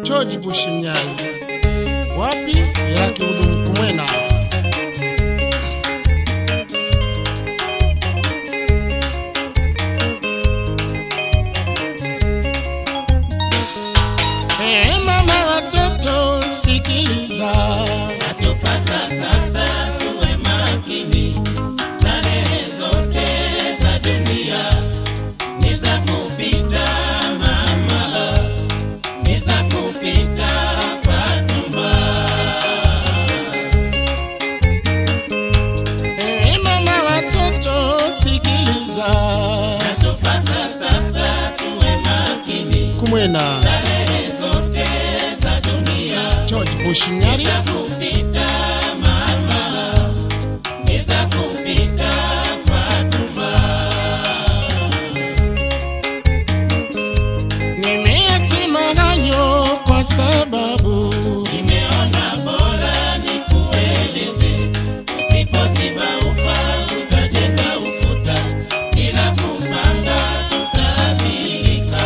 George Bush Mnyali wapi Iraki Udum Kumwena Eh, mama watoto sikiliza Yatupasa sasa tuwe makini, starehe zote za dunia ni za kupita mama, ni za kupita Fatuma. Eh, mama watoto sikiliza Yatupasa sasa tuwe makini, Kumwena starehe zote za dunia George Bush Mnyali za kupita mama, ni za kupita Fatuma. nimeyasema hayo kwa sababu Nimeona bora nikueleze, usipoziba ufa utajenga ukuta, bila kupanga tutaathirika.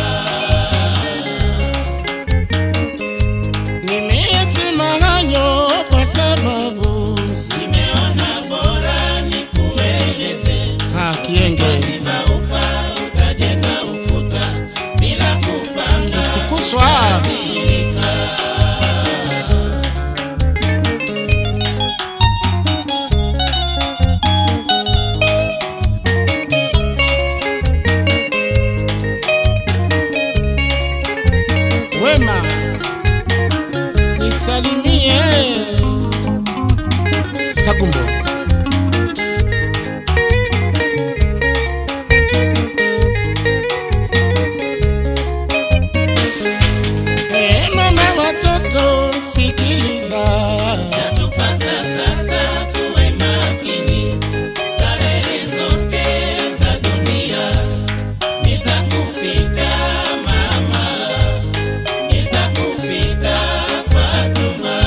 nimeyasema hayo kwa sababu Nimeona bora nikueleze, ah, Kienge usipoziba ufa utajenga ukuta, bila kupanga kuswa tutaathirika. wema nisalimie Sagumbo Eh, mama watoto sikiliza Yatupasa sasa tuwe makini, starehe zote za dunia ni za kupita mama, ni za kupita Fatuma.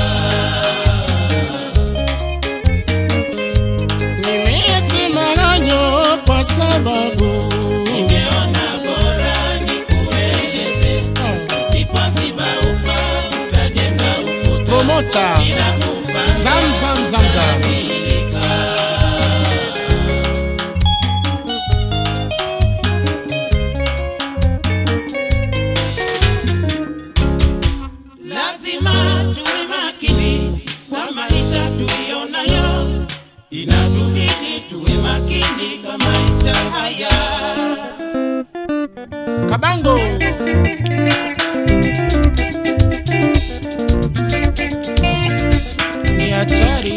nimeyasema hayo kwa sababu Ningeona bora nikueleze, Ah, usipoziba ufa utajenga ukuta promota bila kupanga zam zam zamga Lazima tuwe makini kwa maisha tuliyonayo, inatubidi tuwe makini kwa maisha haya. Kabango ni hatari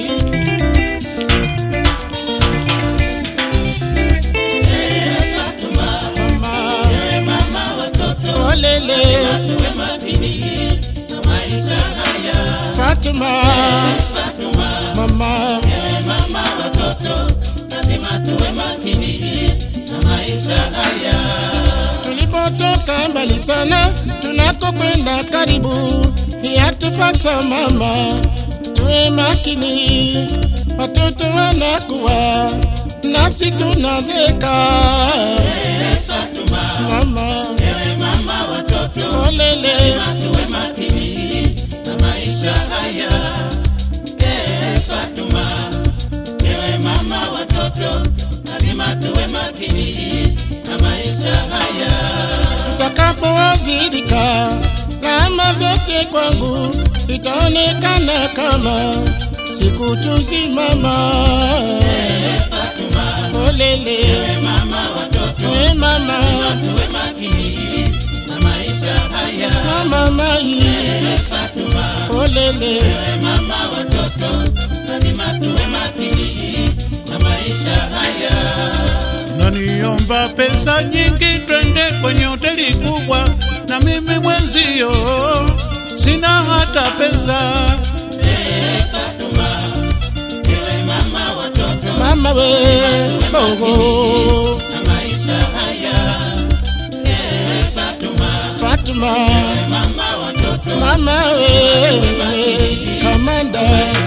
Eh, Fatuma, mama eh, mama watoto, olele tuwe makini kwa maisha haya. Fatuma Fatuma, mama eh, mama watoto, lazima tuwe makini na maisha haya. tulipotoka mbali sana tunakokwenda karibu yatupasa mama tuwe makini watoto wanakuwa nasi tunazeka Eh, Fatuma, mama eh, mama watoto, olele tuwe makini na maisha haya. Eh, Fatuma, ewe mama watoto, lazima tuwe makini na maisha haya. tutakapowazirika lama vyote kwangu itaonekana kama siku tuzimama Eh, Fatuma, olele ewe mama watoto, we mama tuwe makini na maisha haya. mama mai Eh, Fatuma, olele ewe mama watoto, lazima tuwe makini na maisha haya. naniomba pesa nyingi twende kwenye hoteli kubwa, na mimi mwenzio sina hata pesa. Eh, Fatuma, ewe mama watoto, mama we bogo na maisha haya. Eh, Fatuma, Fatuma mama watoto, mama we kamanda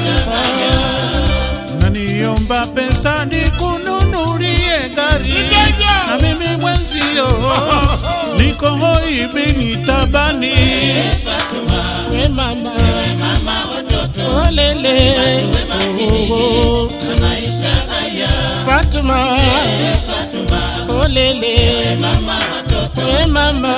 Naniomba pesa nikununulie gari, Ijeje. na mimi mwenzio ni niko hoi bini tabani we mama mama watoto olele oh, na maisha haya Fatuma Fatuma olele mama watoto we mama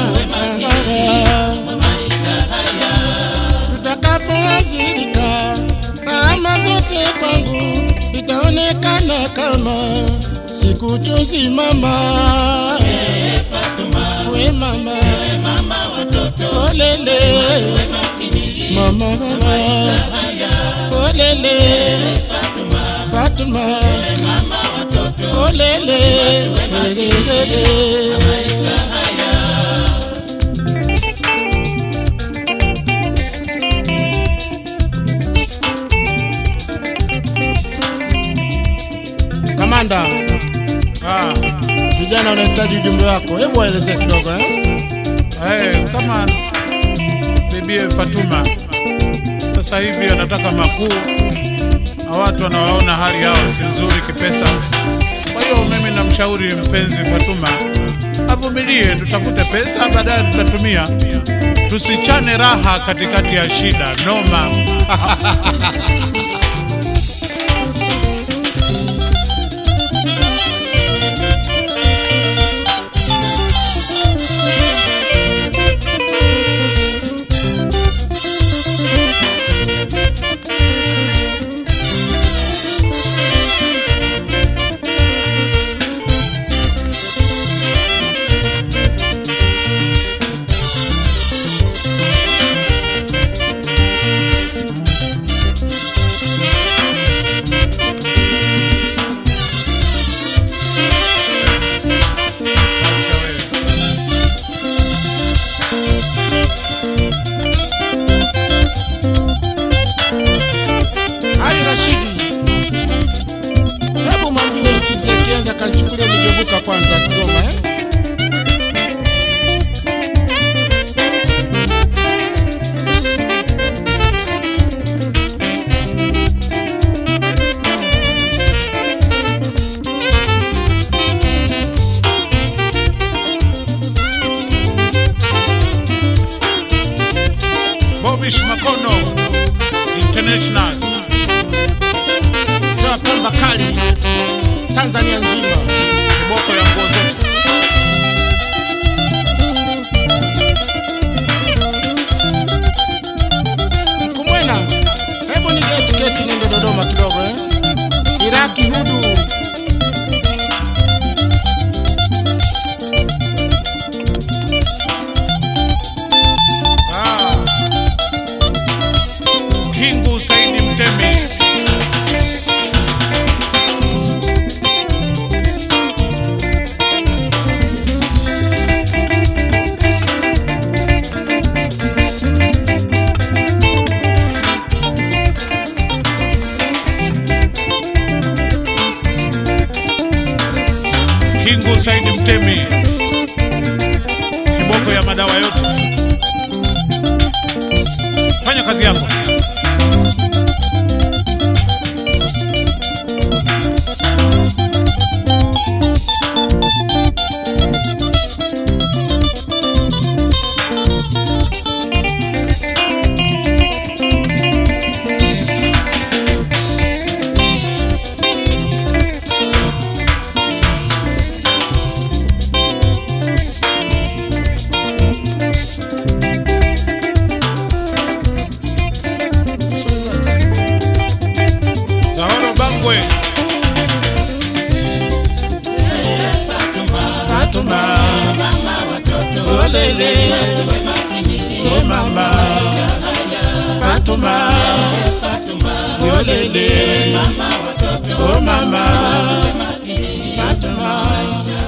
maisha haya tutakapoajirika gharama zote kwangu itaonekana kama sikutusimama Fatuma we mama mama watoto olele makini mama haya olele Fatuma Fatuma mama watoto olele maisha haya kamanda ah, vijana wanahitaji ujumbe wako hebu waelezee kidogo eh? eh, kama bibie Fatuma sasa hivi anataka makuu na watu wanawaona hali yao si nzuri kipesa. Kwa hiyo mimi namshauri mpenzi Fatuma avumilie, tutafute pesa, baadaye tutatumia. Tusichane raha katikati ya shida noma. Acha wewe. Ali Rashidi, hebu mwambie mzee Kienga kanichukulie migebuka kwanza Kigoma eh? Bobish Makono International. Mzee wa Pemba kali Tanzania nzima. kiboko ya nguo zote. Mkumwena, hebu nige tiketi niende Dodoma kidogo eh? Iraki hudu Ah. Kingu Saidi Mtemi. Kingu Saidi Mtemi. Kiboko ya madawa yote. Fanya kazi yako. Zahoro Bangwe. Fatuma olele oh mama Fatuma olele oh mama Fatuma